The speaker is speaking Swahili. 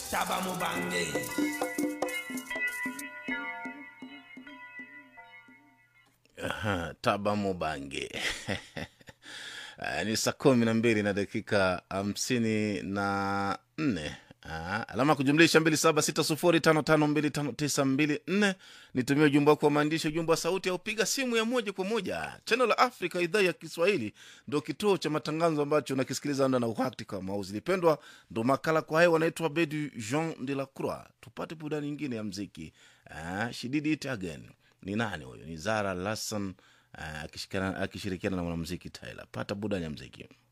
Taba Mubange. Aha, Taba Mubange. Ah, ni saa kumi na mbili na dakika hamsini na nne Ah, alama ya kujumlisha mbili saba sita sufuri tano tano mbili tano tisa mbili nne nitumie ujumbe wako wa maandishi ujumbe wa sauti au piga simu ya moja kwa moja channel la africa idhaa ya kiswahili ndo kituo cha matangazo ambacho nakisikiliza nda na wakati kama uzilipendwa ndo makala kwa hayo wanaitwa bedu jean de la croix tupate burudani nyingine ya mziki ah, she did it again ni nani huyo ni zara lasson ah, akishikana- akishirikiana na mwanamziki tyler pata burudani ya mziki